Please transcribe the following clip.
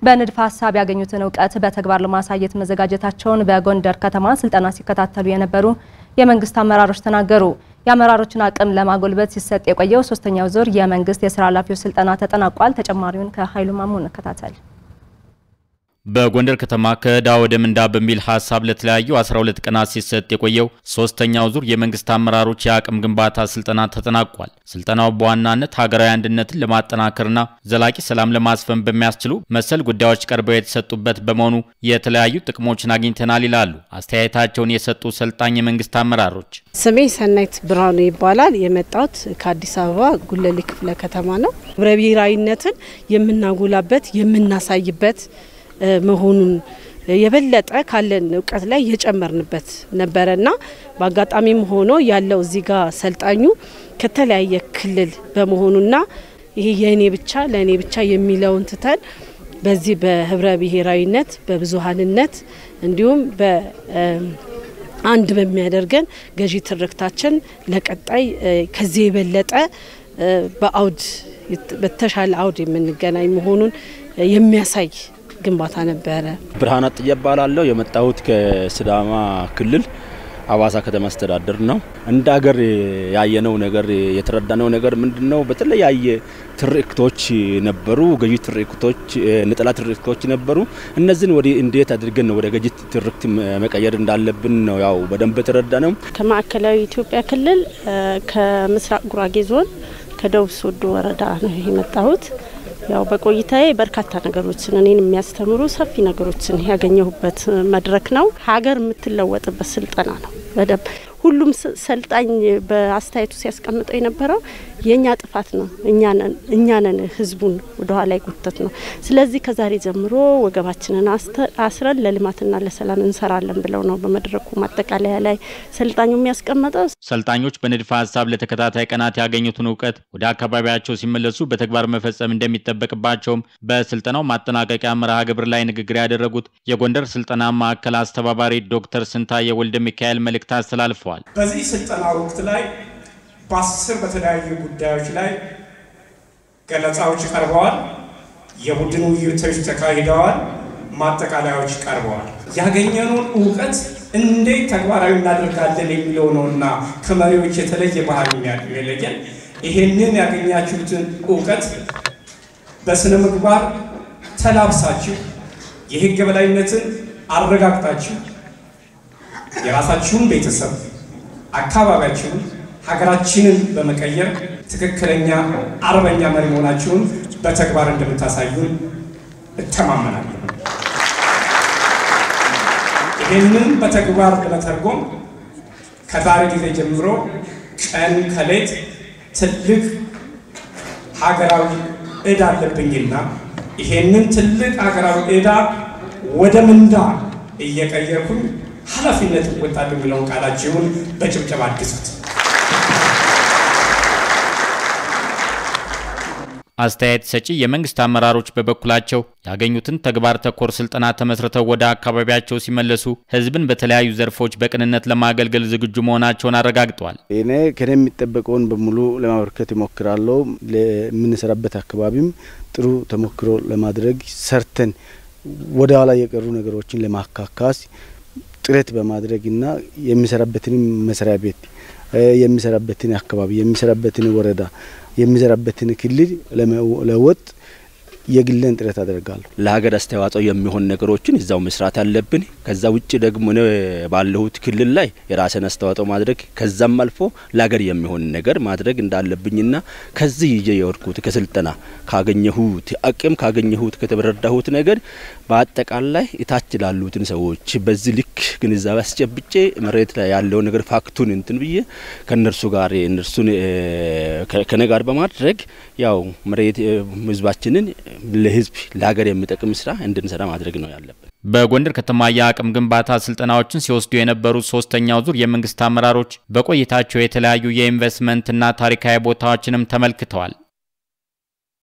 በንድፈ ሀሳብ ያገኙትን እውቀት በተግባር ለማሳየት መዘጋጀታቸውን በጎንደር ከተማ ስልጠና ሲከታተሉ የነበሩ የመንግስት አመራሮች ተናገሩ። የአመራሮችን አቅም ለማጎልበት ሲሰጥ የቆየው ሶስተኛው ዙር የመንግስት የስራ ኃላፊዎች ስልጠና ተጠናቋል። ተጨማሪውን ከኃይሉ ማሞ እንከታተል። በጎንደር ከተማ ከዕዳ ወደ ምንዳ በሚል ሀሳብ ለተለያዩ 12 ቀናት ሲሰጥ የቆየው ሶስተኛው ዙር የመንግስት አመራሮች የአቅም ግንባታ ስልጠና ተጠናቋል። ስልጠናው በዋናነት ሀገራዊ አንድነትን ለማጠናከርና ዘላቂ ሰላም ለማስፈን በሚያስችሉ መሰል ጉዳዮች ቀርበው የተሰጡበት በመሆኑ የተለያዩ ጥቅሞችን አግኝተናል ይላሉ አስተያየታቸውን የሰጡ ሰልጣኝ የመንግስት አመራሮች። ስሜ ሰናይት ብርሃኑ ይባላል። የመጣሁት ከአዲስ አበባ ጉለሌ ክፍለ ከተማ ነው። ህብረ ብሔራዊነትን የምናጎላበት የምናሳይበት መሆኑን የበለጠ ካለን እውቀት ላይ የጨመርንበት ነበረና በአጋጣሚም ሆኖ ያለው እዚህ ጋር ሰልጣኙ ከተለያየ ክልል በመሆኑና ይሄ የእኔ ብቻ ለእኔ ብቻ የሚለውን ትተን በዚህ በህብረ ብሔራዊነት በብዙሀንነት እንዲሁም በአንድ በሚያደርገን ገዢ ትርክታችን ለቀጣይ ከዚህ የበለጠ በአውድ በተሻለ አውድ የምንገናኝ መሆኑን የሚያሳይ ግንባታ ነበረ። ብርሃን አጥያ እባላለሁ። የመጣሁት ከሲዳማ ክልል ሀዋሳ ከተማ አስተዳደር ነው። እንደ ሀገር ያየነው ነገር የተረዳነው ነገር ምንድን ነው? በተለያየ ትርክቶች ነበሩ፣ ገዢ ትርክቶች፣ ነጠላ ትርክቶች ነበሩ። እነዚህን ወደ እንዴት አድርገን ነው ወደ ገዢ ትርክት መቀየር እንዳለብን ነው ያው በደንብ የተረዳነው። ከማዕከላዊ ኢትዮጵያ ክልል ከምስራቅ ጉራጌ ዞን ከደቡብ ሶዶ ወረዳ ነው የመጣሁት። ያው በቆይታዬ በርካታ ነገሮችን እኔን የሚያስተምሩ ሰፊ ነገሮችን ያገኘሁበት መድረክ ነው። ሀገር የምትለወጥበት ስልጠና ነው። በደንብ ሁሉም ሰልጣኝ በአስተያየቱ ሲያስቀምጠው የነበረው የእኛ ጥፋት ነው፣ እኛ ነን ህዝቡን ወደኋላ የጎተት ነው። ስለዚህ ከዛሬ ጀምሮ ወገባችንን አስረን ለልማትና ለሰላም እንሰራለን ብለው ነው በመድረኩ ማጠቃለያ ላይ ሰልጣኙ የሚያስቀምጠው። ሰልጣኞች በንድፈ ሀሳብ ለተከታታይ ቀናት ያገኙትን እውቀት ወደ አካባቢያቸው ሲመለሱ በተግባር መፈጸም እንደሚጠበቅባቸውም በስልጠናው ማጠናቀቂያ መርሃ ግብር ላይ ንግግር ያደረጉት የጎንደር ስልጠና ማዕከል አስተባባሪ ዶክተር ስንታየ ወልደ ሚካኤል መልእክት አስተላልፈዋል። በዚህ ስልጠና ወቅት ላይ በአስር በተለያዩ ጉዳዮች ላይ ገለጻዎች ቀርበዋል። የቡድን ውይይቶች ተካሂደዋል። ማጠቃለያዎች ቀርበዋል። ያገኘነውን እውቀት እንዴት ተግባራዊ እናደርጋለን የሚለው ነውና ከመሪዎች የተለየ ባህል የሚለየን ይሄንን ያገኛችሁትን እውቀት በስነ ምግባር ተላብሳችሁ የህግ የበላይነትን አረጋግጣችሁ የራሳችሁን ቤተሰብ አካባቢያችሁን ሀገራችንን በመቀየር ትክክለኛ አርበኛ መሪ መሆናችሁን በተግባር እንደምታሳዩን እተማመናለሁ። ይህንን በተግባር ለመተርጎም ከዛሬ ጊዜ ጀምሮ ቀን ከሌት ትልቅ ሀገራዊ ዕዳ አለብኝና ይሄንን ትልቅ ሀገራዊ ዕዳ ወደ ምንዳ እየቀየርኩኝ ኃላፊነት እወጣለሁ የሚለውን ቃላችሁን በጭብጨባ አድሱት። አስተያየት ሰጪ የመንግስት አመራሮች በበኩላቸው ያገኙትን ተግባር ተኮር ስልጠና ተመስርተው ወደ አካባቢያቸው ሲመለሱ ህዝብን በተለያዩ ዘርፎች በቅንነት ለማገልገል ዝግጁ መሆናቸውን አረጋግጠዋል። እኔ ከኔ የሚጠበቀውን በሙሉ ለማበርከት ይሞክራለሁ። ለምንሰራበት አካባቢም ጥሩ ተሞክሮ ለማድረግ ሰርተን ወደ ኋላ የቀሩ ነገሮችን ለማካካስ ጥረት በማድረግና የሚሰራበትንም መስሪያ ቤት የሚሰራበትን አካባቢ የሚሰራበትን ወረዳ የሚሰራበትን ክልል ለመለወጥ የግለን ጥረት አደርጋለሁ። ለሀገር አስተዋጽኦ የሚሆን ነገሮችን እዛው መስራት አለብን። ከዛ ውጭ ደግሞ እኔ ባለሁት ክልል ላይ የራስን አስተዋጽኦ ማድረግ ከዛም አልፎ ለሀገር የሚሆን ነገር ማድረግ እንዳለብኝና ከዚህ ይዤ የወርኩት ከስልጠና ካገኘሁት አቅም ካገኘሁት ከተረዳሁት ነገር በአጠቃላይ እታች ላሉትን ሰዎች በዚህ ልክ ግንዛቤ አስጨብጬ መሬት ላይ ያለው ነገር ፋክቱን እንትን ብዬ ከእነርሱ ጋር እነርሱን ከነ ጋር በማድረግ ያው መሬት ህዝባችንን ለህዝብ ለሀገር የሚጠቅም ስራ እንድንሰራ ማድረግ ነው ያለብን። በጎንደር ከተማ የአቅም ግንባታ ስልጠናዎችን ሲወስዱ የነበሩት ሶስተኛው ዙር የመንግስት አመራሮች በቆይታቸው የተለያዩ የኢንቨስትመንትና ታሪካዊ ቦታዎችንም ተመልክተዋል።